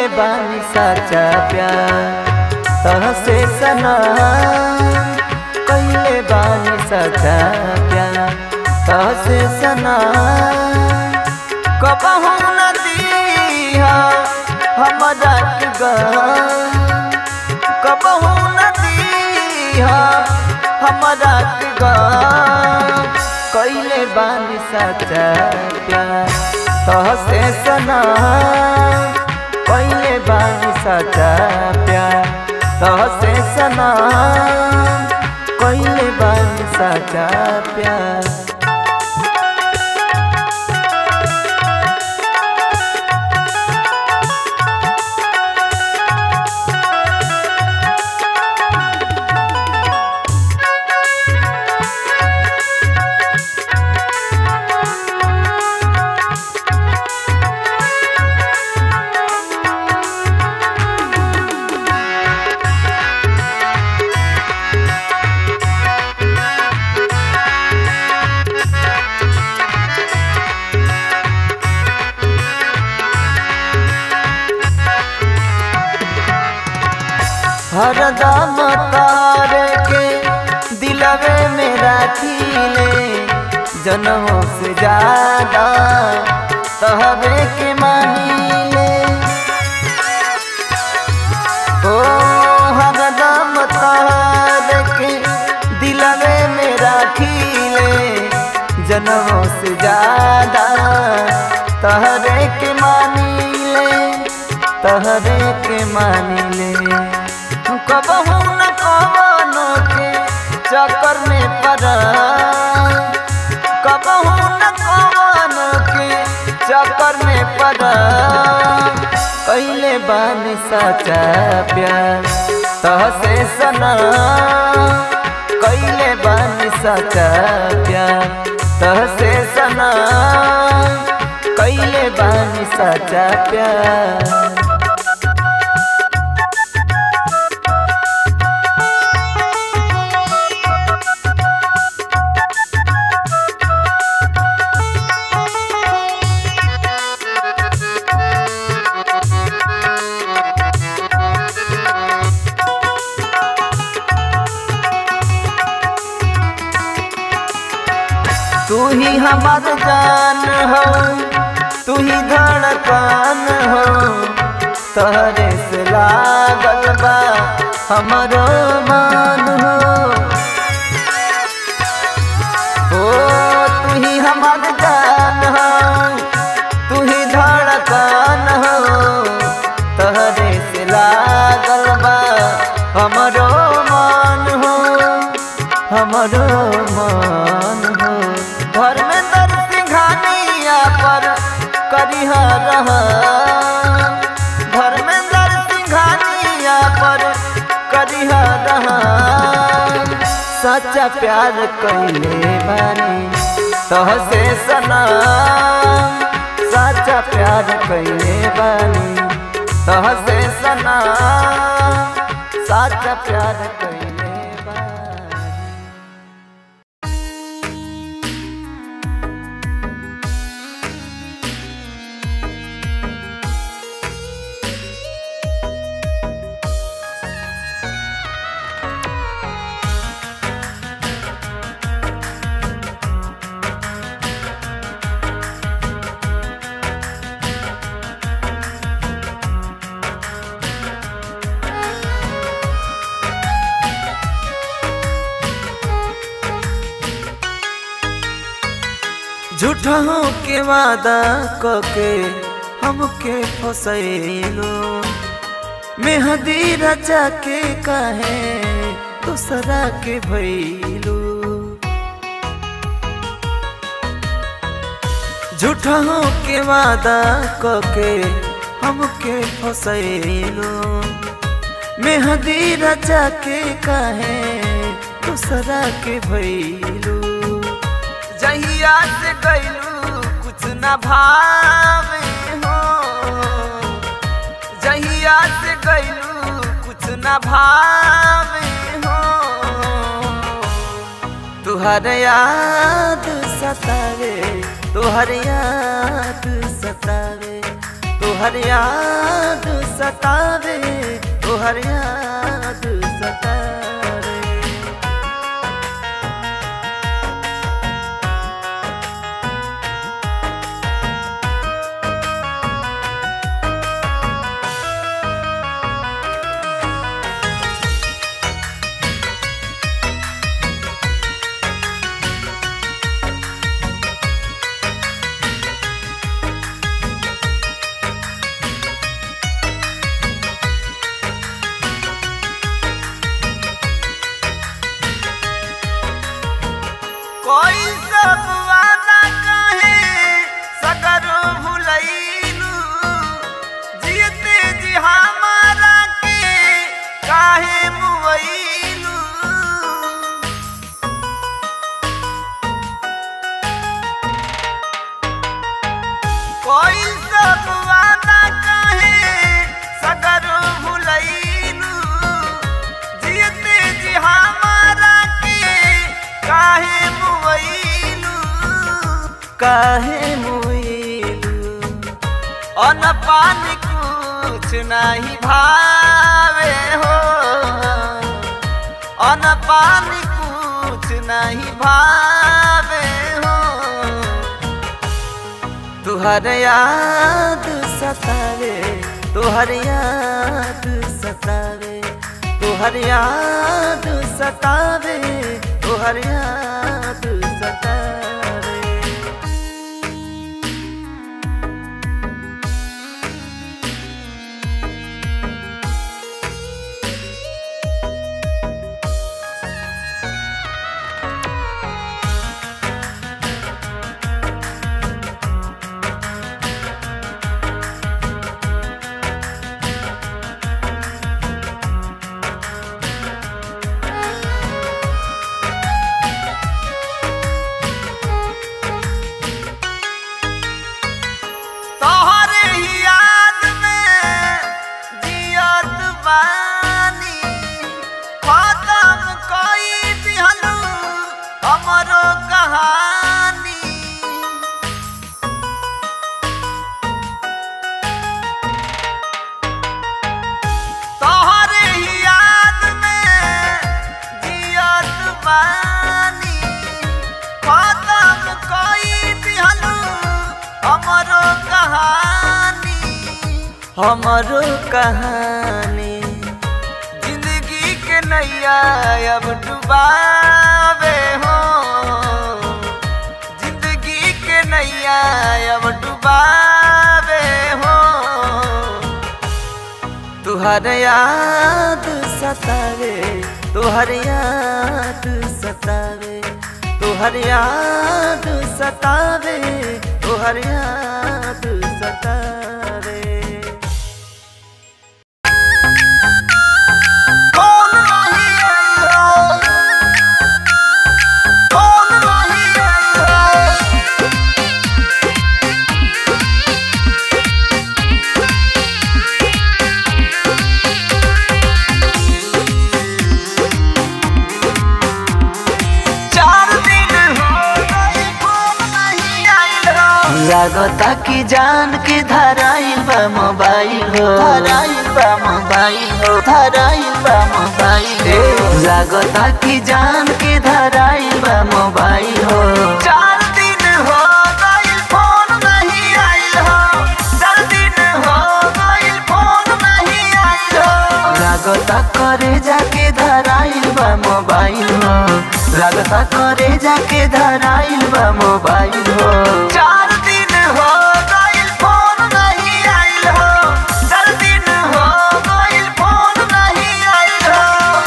बानी सच्चा प्यार तहसे सना कैले बानी सच्चा प्यार तहसे सना कबहू न दीहा हमरा के गम कबहू न दीहा हमरा के गम कैले बानी सच्चा प्यार तहसे सना कैले बानी सच्चा प्यार तहसे सना कैले बानी सच्चा प्यार हरदम तार के दिलवे में राखीले जनमों से ज्यादा तहबे के मानीले ओ हरदम तार के दिलवे में राखीले जनमों से ज्यादा तहरे के मानीले तहरे के मानीले कबहू न कवनो के चक्कर में पड़ा कबहू न कवनो के चक्कर में पड़ा कैले बानी सच्चा प्यार तहसे सना कैले बानी सच्चा प्यार तहसे सना कैले बानी सच्चा प्यार तू ही हमार जान हो तू ही धड़कन हो तहरे से लागल बा हमारो मान हो ओ तू ही हमार जान हो तू ही धड़कन हो तहरे से लागल बा हमारो मान हो हमारो मान हो घर में दर सिंघानिया पर करिह रह घर में दर सिंघानिया पर करिह रह सच्चा प्यार कैले बानी तहसे सना सच्चा प्यार कैले बानी तहसे सना सच्चा प्यार कैले बानी झूठों के वादा कके हमके फसैलो मेहदी रचा के कहे दूसरा के भैलू झूठों के वादा कके हमके फसैलो मेहदी रचा के कहे दूसरा के भैलू जहिया से गैलू कुछ न भावे हो जहिया से गैलू कुछ न भावे हो तुहर याद सतावे तुहर याद सतावे तोहर याद सतावे तोहर याद सतावे कोई सब वादा कहे सगरो भुलैलू जीते जी हमारा के काहे मुवैलू कोई सब वादा कहे सगरो भुलैलू जीते जी हमारा के काहे मुवैलू काहे मुवैलू अन पानी कुछ नहीं भावे हो अन पानी कुछ नहीं भावे हो तुहर याद सतावे तुहर याद सतावे तुहर याद सतावे तुहर याद सतावे तोहरे ही याद में जियत बानी खत्म कई दिहलू हमरो कहानी तोहरे ही याद में जियत बानी खत्म कई दिहलू हमरो कहानी हमरो कहानी जिंदगी के नैया अब डुबावे हो जिंदगी के नैया अब डुबावे हो तुहर याद सतावे तुहर याद सतावे तुहर याद सतावे तुहर याद सतावे कौन नहीं आइलो कौन नहीं आइलो चार दिन हो गए फोन नहीं आइलो लागता कि जान के धराइल बा मोबाइल हो धराइल बा मोबाइल हो धराइल बा मोबाइल हो लागता कि जान के धराइल बा मोबाइल हो चार दिन हो गए फोन नहीं आइल हो चार दिन हो गए फोन नहीं आइल हो लागता करे जाके धराइल बा मोबाइल हो लागता करे जाके धराइल बा मोबाइल हो चार दिन हो गए फोन नहीं आइल हो चार दिन हो गए फोन नहीं आइल हो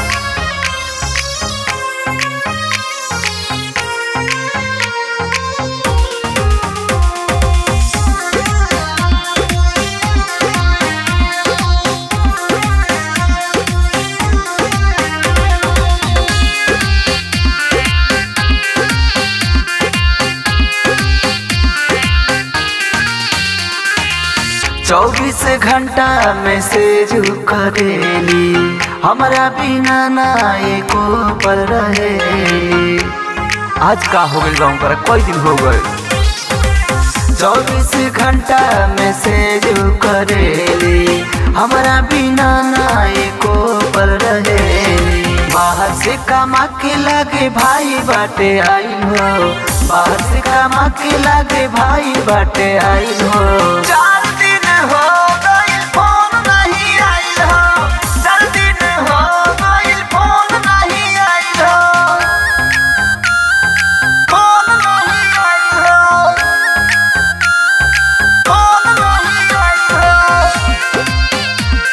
चौबीस घंटा मैसेज करेली हमारा बिना ना एको पल रहे आज का हो गइल बा पर कई दिन हो गए चौबीस घंटा मैसेज करेली हमारा बिना ना एको पल रहेली बाहर से कमा के लागे भाई बाटे आई हो बाहर से कमा के लागे भाई बाटे आई हो चार दिन हो गइल फोन नहीं आइल हो चार दिन हो गइल फोन नहीं आइल हो फोन नहीं आइल हो फोन नहीं आइल हो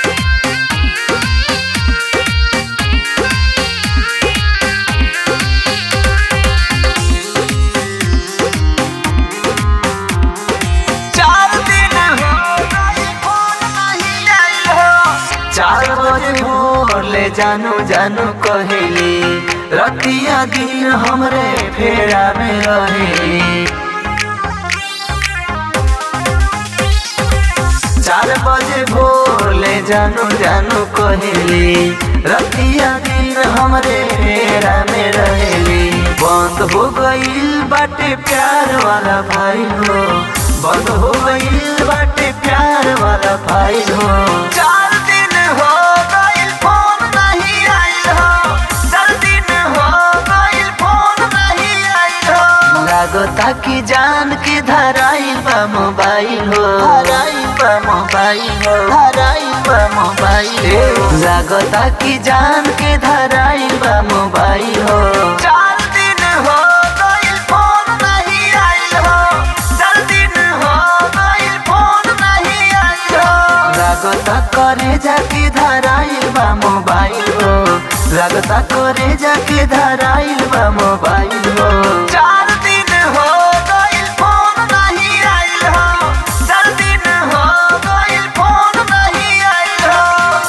चार दिन हो गइल फोन नहीं आइल हो चार बजे भोर ले जानू जानू कहेली रतिया दिन हमरे फेरा में रहेली चार बजे भोर ले जानू जानू कहेली रतिया दिन हमरे फेरा में रहेली बंद हो गईल बाटे प्यार वाला भाई हो बंद हो गईल बाटे प्यार वाला भाई हो चार दिन हो गइल फोन नहीं आइल हो चार दिन हो गइल फोन नहीं आइल हो लागता कि जान के धराइल बा मोबाइल हो धराइल बा मोबाइल हो धराइल बा मोबाइल हो लागता कि जान के धराइल बा मोबाइल हो चार दिन हो गइल फोन नहीं आइल हो चार दिन हो गइल फोन नहीं आइल हो लागता करे जाके धराइल बा मोबाइल हो लागता करे जाके धराइल बा मोबाइल हो चार दिन हो गइल फोन नहीं आइल हो चार दिन हो गइल फोन नहीं आइल हो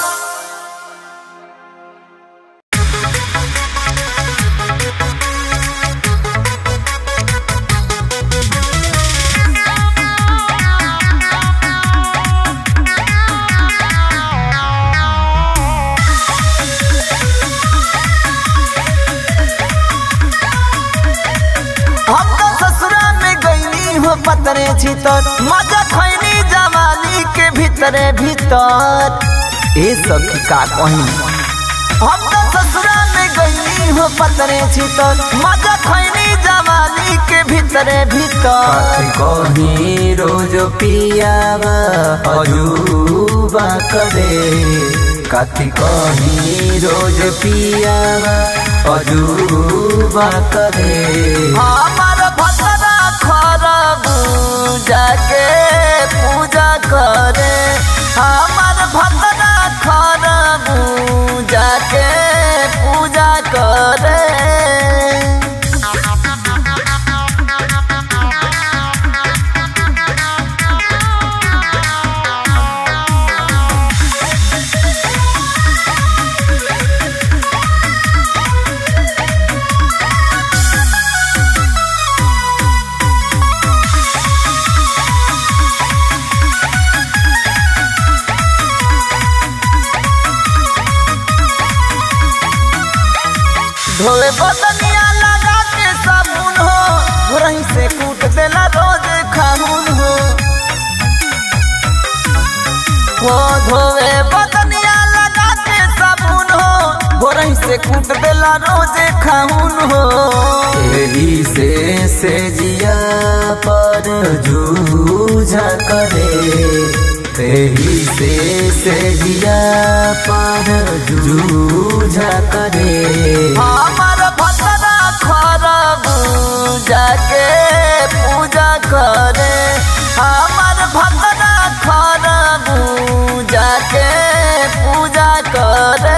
हम तो ससुरा में गईनी हो पतरे छितर मजा खैनी जवानी के भीतरे भीतर ए सब का कही हम तो ससुरा में गईनी हो पतरे छितर मजा खैनी जवानी के भीतरे भीतर कहीं रोज पियावा अजूबा करे कथी कहीं रोज पियावा अजूबा करे हमार भतरा खरब जाके पूजा करे हमार भतरा खरब जाके पूजा करे धोए बदनिया लगा के साबुन हो भोरही से कूट देला रोज खाहुन हो हो धोए बदनिया लगा के साबुन हो भोरही से कूट देला रोज खाहुन हो तेरी से से जिया पर जूझा करे तेरी से से जिया पर जूझा करे हमार भतरा खरब जाके पूजा करे हमार भतरा खरब जाके पूजा करे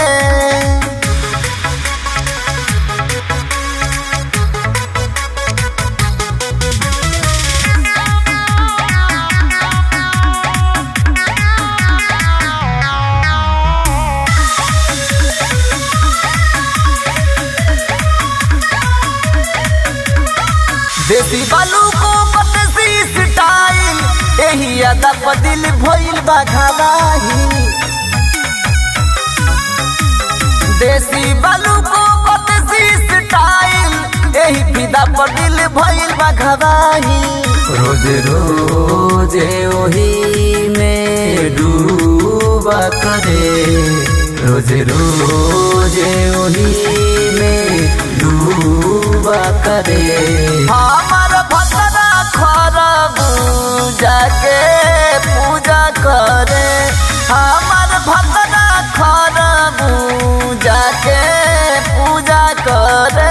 देसी बालू को बदसी स्टाइल एही अदा पर दिल भइल बा घबाही देसी बालू को बदसी स्टाइल एही फिदा पर दिल भइल बा घबाही रोज रोज ओही में डूबा करे रोज रोज ओही में डूबा करे हमार भतरा खरबूजा के पूजा करे हमार भतरा खरबूजा के पूजा करे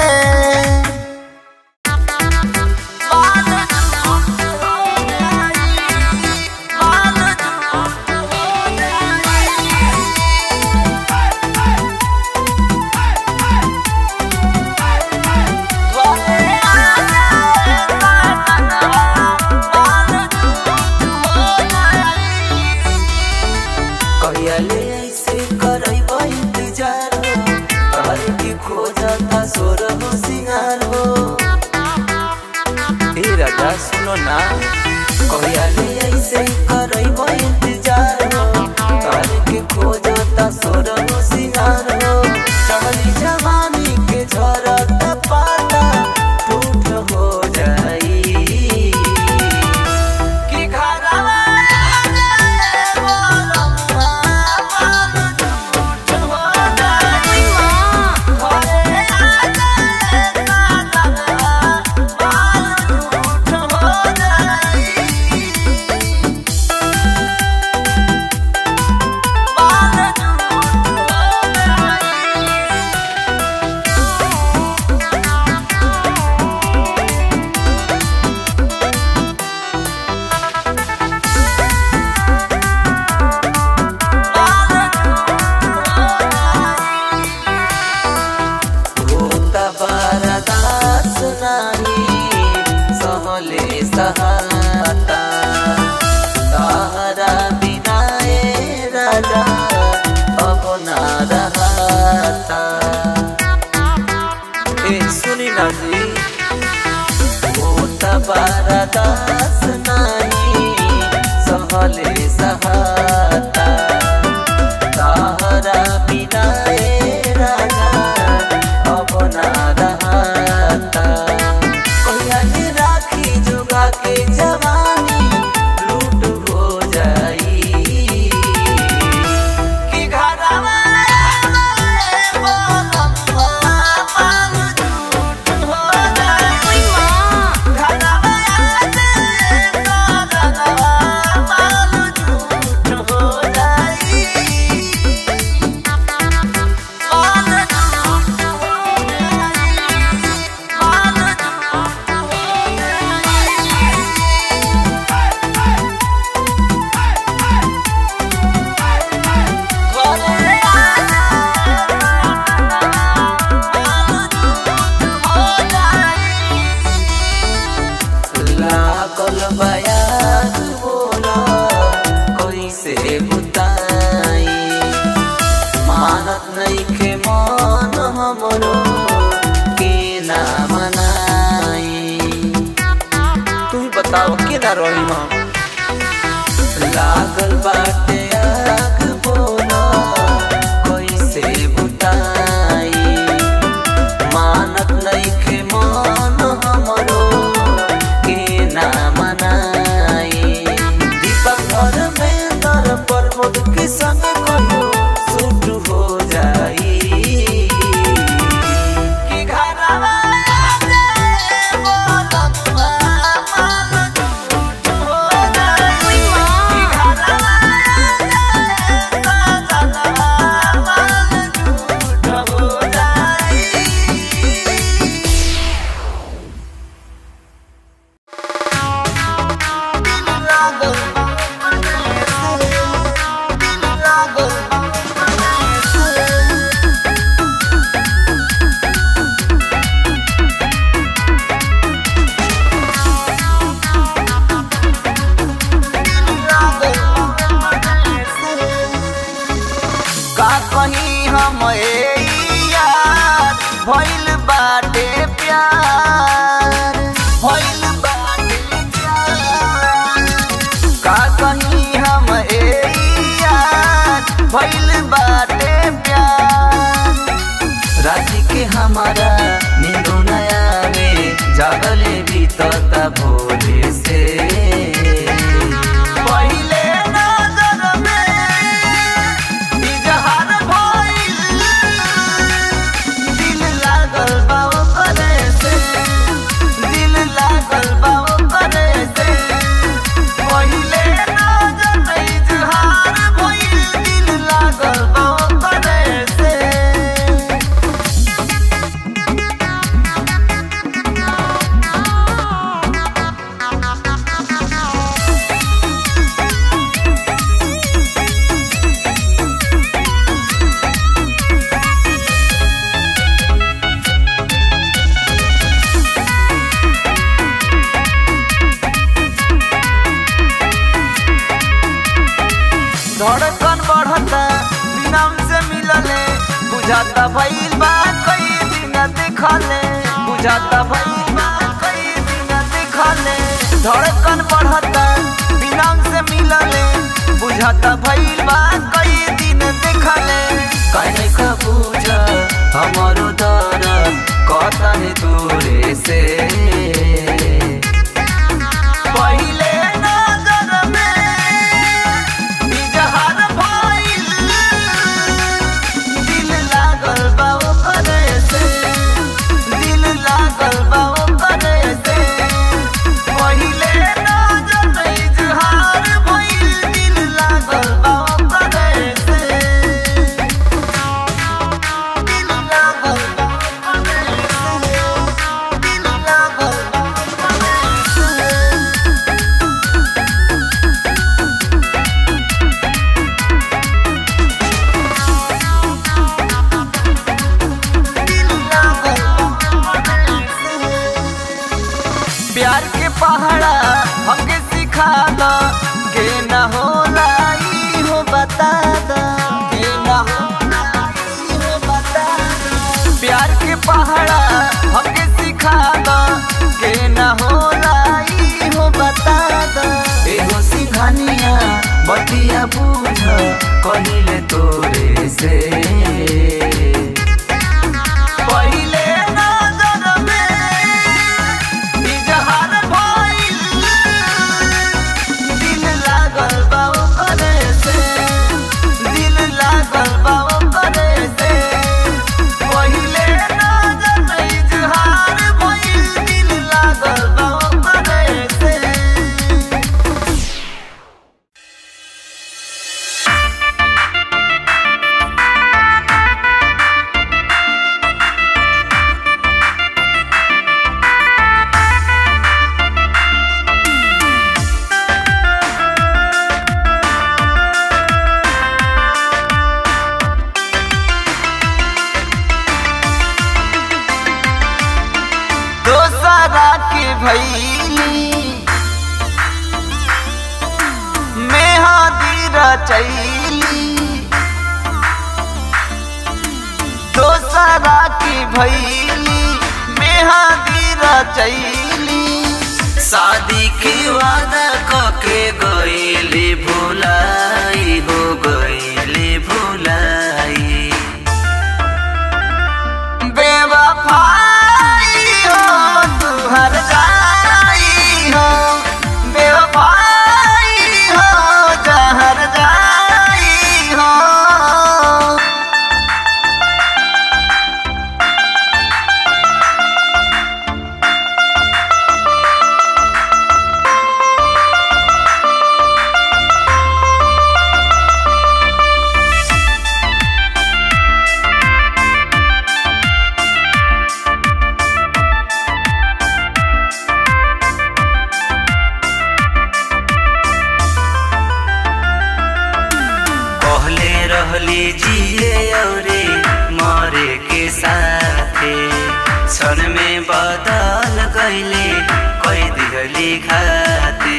कहियाले ऐसे करैब इंतजार हो तोहर की खोजता सोर हो सिंगार हो ए राजा सुनो ना कहियाले ऐसे करैब इंतजार हो तोहर की खोजता सोर हो सिंगार हो चढ़ली जवानी के झरत पाता टूट हो जाई कि घरवा होता बरदास नाही सहले सहाता तारा बिना ए राजा अब ना रहता ए सुनी ना जी होता बरदास नाही सहले सहाता तारा बिना ए राजा अब ना रहता कहिया के राखी जोगा के जवानी लूट हो जाई कि घरवा लागल बयान बोला कैसे बुताई मानत नहीं के मन हमरो के ना मनाई तू बताओ के ना रही हम लागल बाटे आग बोला कैसे बुताई मानत नइखे मन हमरो के ना मनाई दीपक घर में दर प्रमोद के संग कहियो सूट हो जाई कि घरवा का कहीं हम ए यार भइल बाटे प्यार भइल बाटे प्यार का कहीं हम ए यार भइल बाटे प्यार रात के हमारा नींदो नया में जागले भी बीतता भोरे से पहिले नजर में इजहार भइल दिल लागल बा ओकरे से दिल लागल बा ओकरे से पहिले नजर में इजहार भइल दिल लागल बा ओकरे से धड़कन बढ़ता बिना से मिलले बुझाता भइल बा कई दिन देखले बुझाता भइल बा कई दिन देखले धड़कन बढ़ता बिना से मिलले बुझाता भइल बा कई दिन देखले कहे का पूछ हमारो दर्द कहता है तोरे से पहिले नजर में इजहार भइल दिल लागल बा ओकरे से दिल लागल बा ओकरे से पहिले नजर में इजहार भइल दिल लागल बा ओकरे से दिल लागल बा ओकरे से दिल लागल बा ओकरे से प्यार के पहाड़ा हमके सिखा दो के न होला ई हो बता दो के न होला ई हो बता दो प्यार के पहाड़ा हमके सिखा दो के न होला ई हो बता दो एगो सिंघानिया बतिया बुझ कहिले तोरे से पहिले नजर में इजहार भइल दिल लागल बा ओकरे से दिल लागल बा ओकरे से पहिले नजर में इजहार भइल दिल लागल बा ओकरे से दोसरा के भैली मेहदी रचैली दोसरा के भैली मेहदी रचैली शादी के वादा कके गईले भुलाई हो गईले भुलाई बेवफाई हो तू हर जाई हो बेवफाई हो जहर जाई हो कहले रहली जिए औरे मरे के साथे क्षण में बदल गईले कई दिहली खाते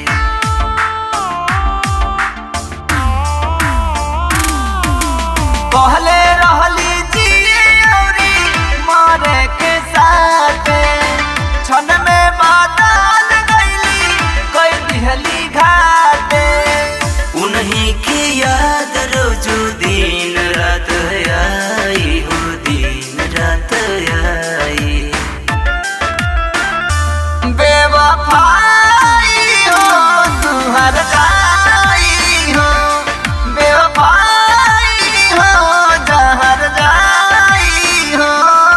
कहले रहली जिए औरी मरे के साथे क्षण में बदल गईली कई दिहली घाटे उन्हीं की याद रोजू दिन रात आई हो दिन रात आई बेवफाई हो तू हर जाई हो बेवफाई हो जहर जाई हो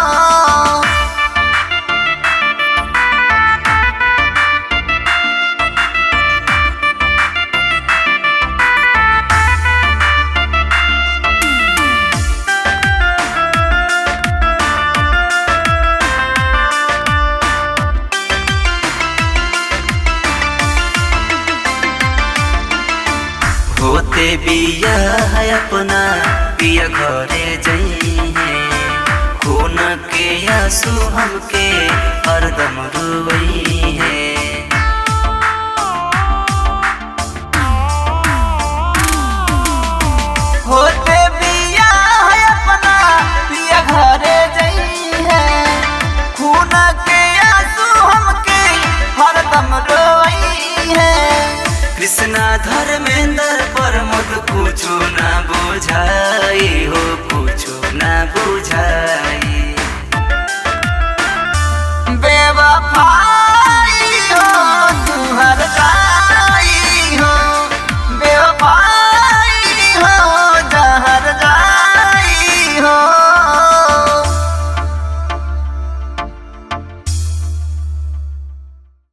होते बिया है अपना पिया घरे जइहे खून के आंसू हमके हरदम रुवई है होते बिया है अपना पिया घरे जई है खून के आंसू हमके हरदम रोई है कृष्णा धर्मेंद्र पर मुद कुछो ना बुझाई हो कुछो ना बुझाई बेवफा